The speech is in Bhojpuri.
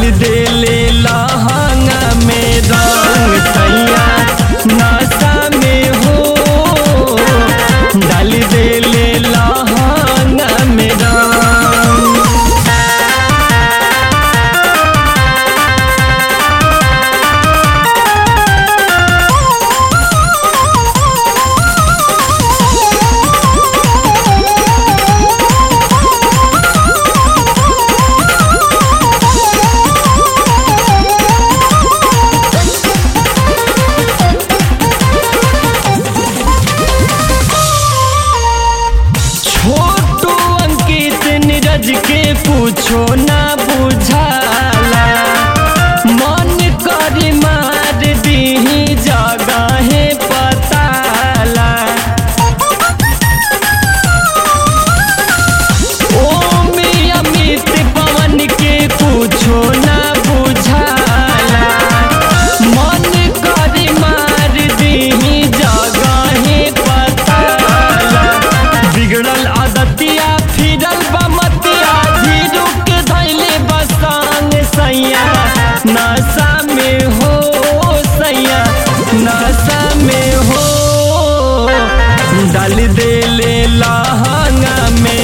देले लहंगा में रंग सैया नशा में हो डाल देले लहंगा में रंग छोटू अंकित नीरज के पूछो ना बुझाला मन कर मार दीही जगहे पताला ओम अमित पवन के पूछो ना बुझाला मन कर मार दीही जगहे पताला बिगड़ल आदतिया फिरल बमतिया धीरू के धैले बसांग सैया नशा में हो सैया नशा में हो डाल देले लहंगा में